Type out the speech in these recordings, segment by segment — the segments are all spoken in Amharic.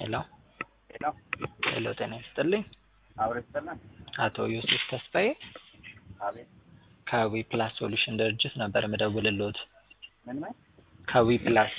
ሄሎ ሄሎ ሄሎ ጤና ይስጥልኝ አብሮ ይሰላል። አቶ ዮሴፍ ተስፋዬ አቤት ከዊ ፕላስ ሶሉሽን ድርጅት ነበር የምደውልልዎት። ምን ምን ከዊ ፕላስ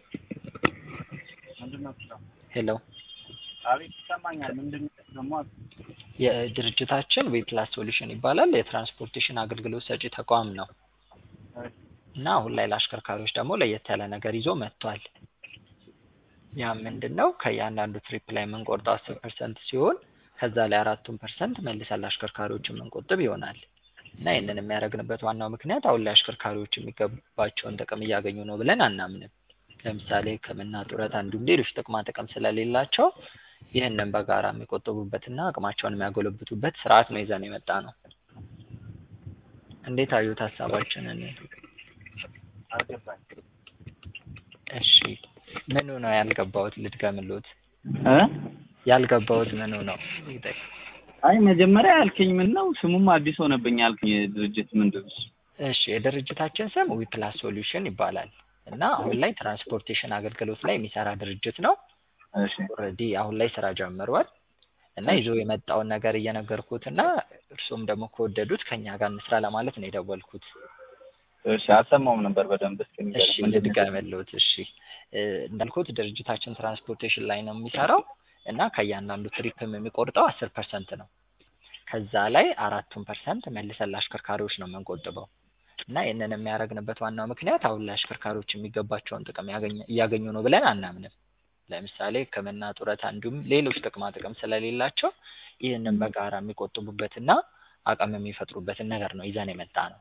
ምንድን ነው ስለው? ሄሎ አቤት ይሰማኛል። ምንድን ነው ደግሞ? የድርጅታችን ዊ ፕላስ ሶሉሽን ይባላል። የትራንስፖርቴሽን አገልግሎት ሰጪ ተቋም ነው እና አሁን ላይ ለአሽከርካሪዎች ደግሞ ለየት ያለ ነገር ይዞ መጥቷል። ያ ምንድን ነው? ከእያንዳንዱ ትሪፕ ላይ የምንቆርጠው አስር ፐርሰንት ሲሆን ከዛ ላይ አራቱን ፐርሰንት መልሰን ለአሽከርካሪዎች የምንቆጥብ ይሆናል እና ይህንን የሚያደርግንበት ዋናው ምክንያት አሁን ላይ አሽከርካሪዎች የሚገባቸውን ጥቅም እያገኙ ነው ብለን አናምንም። ለምሳሌ ሕክምና፣ ጡረታ እንዲሁም ሌሎች ጥቅማ ጥቅም ስለሌላቸው ይህንን በጋራ የሚቆጥቡበትና አቅማቸውን የሚያጎለብቱበት ስርዓት ነው ይዘን የመጣ ነው። እንዴት አዩት ሀሳባችንን? አልገባኝ እሺ ምኑ ነው ያልገባውት? ልድገምልዎት። እ ያልገባውት ምኑ ነው? ይጠይቅ። አይ መጀመሪያ ያልከኝ ምን ነው? ስሙም አዲስ ሆነብኝ ያልከኝ ድርጅት ምንድን ነው? እሺ የድርጅታችን ስም ዊ ፕላስ ሶሉሽን ይባላል እና አሁን ላይ ትራንስፖርቴሽን አገልግሎት ላይ የሚሰራ ድርጅት ነው። እሺ ኦልሬዲ አሁን ላይ ስራ ጀምሯል እና ይዞ የመጣውን ነገር እየነገርኩት እና እርሱም ደግሞ ከወደዱት ከኛ ጋር እንስራ ለማለት ነው የደወልኩት። እሺ አልሰማውም ነበር በደንብ እስኪ እሺ ንገረኝ። ምንድን ነው? ልድገምልዎት። እሺ እ እንዳልኩት ድርጅታችን ትራንስፖርቴሽን ላይ ነው የሚሰራው እና ከእያንዳንዱ ትሪፕም የሚቆርጠው አስር ፐርሰንት ነው። ከዛ ላይ አራቱን ፐርሰንት መልሰን ለአሽከርካሪዎች ነው የምንቆጥበው እና ይህንን የሚያደርግንበት ዋናው ምክንያት አሁን ላይ አሽከርካሪዎች የሚገባቸውን ጥቅም ያገኘ- እያገኙ ነው ብለን አናምንም። ለምሳሌ ሕክምና፣ ጡረታ እንዲሁም ሌሎች ጥቅማ ጥቅም ስለሌላቸው ይህንን በጋራ የሚቆጥቡበትና አቅም የሚፈጥሩበትን ነገር ነው ይዘን የመጣ ነው።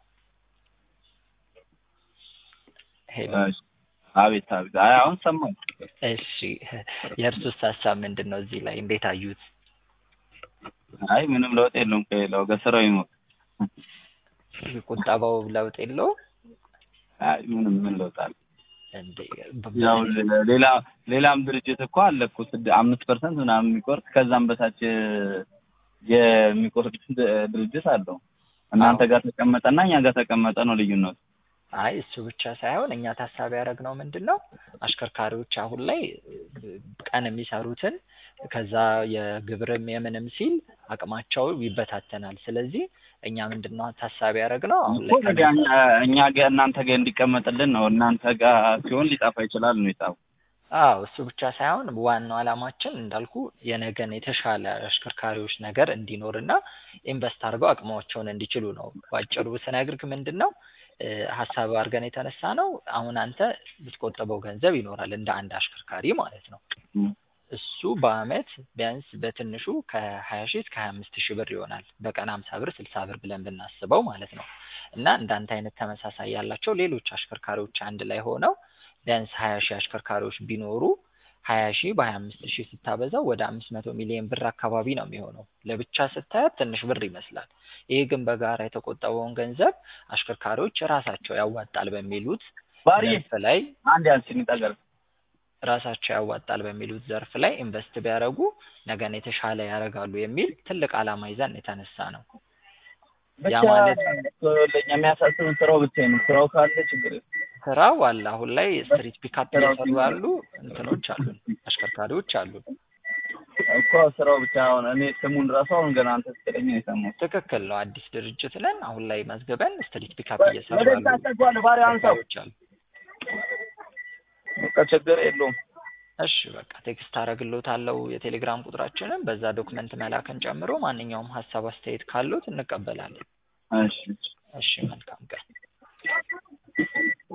ሄሎ እሺ አቤት አቤት። አይ አሁን ሰማሁ። እሺ የእርሱስ ሀሳብ ምንድን ነው? እዚህ ላይ እንዴት አዩት? አይ ምንም ለውጥ የለውም ከሌላው ጋር ስራው ይሞት። ቁጠባው ለውጥ የለው አይ ምንም ምን ለውጥ አለ? እንዴ? ያው ሌላ ሌላም ድርጅት እኮ አለ እኮ ስድ አምስት ፐርሰንት ምናምን የሚቆርጥ ከዛም በታች የሚቆርጥ ድ- ድርጅት አለው። እናንተ ጋር ተቀመጠና እኛ ጋር ተቀመጠ ነው ልዩነቱ። አይ እሱ ብቻ ሳይሆን እኛ ታሳቢ ያደረግነው ምንድን ነው አሽከርካሪዎች አሁን ላይ ቀን የሚሰሩትን ከዛ የግብርም የምንም ሲል አቅማቸው ይበታተናል። ስለዚህ እኛ ምንድን ነው ታሳቢ ያደረግነው አሁን እኮ ላይ ታዲያ እኛ እኛ ጋር እናንተ ጋር እንዲቀመጥልን ነው። እናንተ ጋር ሲሆን ሊጠፋ ይችላል ነው የጻፈው። አዎ እሱ ብቻ ሳይሆን ዋናው ዓላማችን እንዳልኩ የነገን የተሻለ አሽከርካሪዎች ነገር እንዲኖርና ኢንቨስት አድርገው አቅማቸውን እንዲችሉ ነው። ባጭሩ ስነግርህ ምንድን ነው እ ሀሳብ አድርገን የተነሳ ነው። አሁን አንተ ብትቆጥበው ገንዘብ ይኖራል እንደ አንድ አሽከርካሪ ማለት ነው። እም። እሱ በአመት ቢያንስ በትንሹ ከሀያ ሺህ እስከ ሀያ አምስት ሺህ ብር ይሆናል። በቀን ሀምሳ ብር ስልሳ ብር ብለን ብናስበው ማለት ነው። እና እንዳንተ አይነት ተመሳሳይ ያላቸው ሌሎች አሽከርካሪዎች አንድ ላይ ሆነው ቢያንስ ሀያ ሺህ አሽከርካሪዎች ቢኖሩ ሀያ ሺህ በሀያ አምስት ሺህ ስታበዛው ወደ አምስት መቶ ሚሊዮን ብር አካባቢ ነው የሚሆነው። ለብቻ ስታያት ትንሽ ብር ይመስላል። ይሄ ግን በጋራ የተቆጠበውን ገንዘብ አሽከርካሪዎች ራሳቸው ያዋጣል በሚሉት ባሪ ዘርፍ ላይ አንድ ያንቺን ይጠገር ራሳቸው ያዋጣል በሚሉት ዘርፍ ላይ ኢንቨስት ቢያደርጉ ነገን የተሻለ ያደርጋሉ የሚል ትልቅ ዓላማ ይዘን የተነሳ ነው። ያ ብቻ ማለት ለኛ የሚያሳስብን ስራው ብቻ ነው። ስራው ካለ ችግር የለም። ስራው አለ። አሁን ላይ ስትሪት ፒካፕ እየሰሩ ያሉ እንትኖች አሉን፣ አሽከርካሪዎች አሉን። እኮ ስራው ብቻ አሁን እኔ ስሙን ራሱ አሁን ገና አንተ ስትለኝ ነው የሰማሁት። ትክክል ነው። አዲስ ድርጅት ነን። አሁን ላይ መዝግበን ስትሪት ፒካፕ እየሰሩ ወደ ያሉ ታስተጓል ባሪ አንሳው አሽከርካሪዎች አሉ። በቃ ችግር የለውም። እሺ በቃ ቴክስት አደርግልዎታለሁ የቴሌግራም ቁጥራችንን በዛ ዶክመንት መላክን ጨምሮ ማንኛውም ሀሳብ አስተያየት ካሉት እንቀበላለን። እሺ እሺ መልካም ቀን።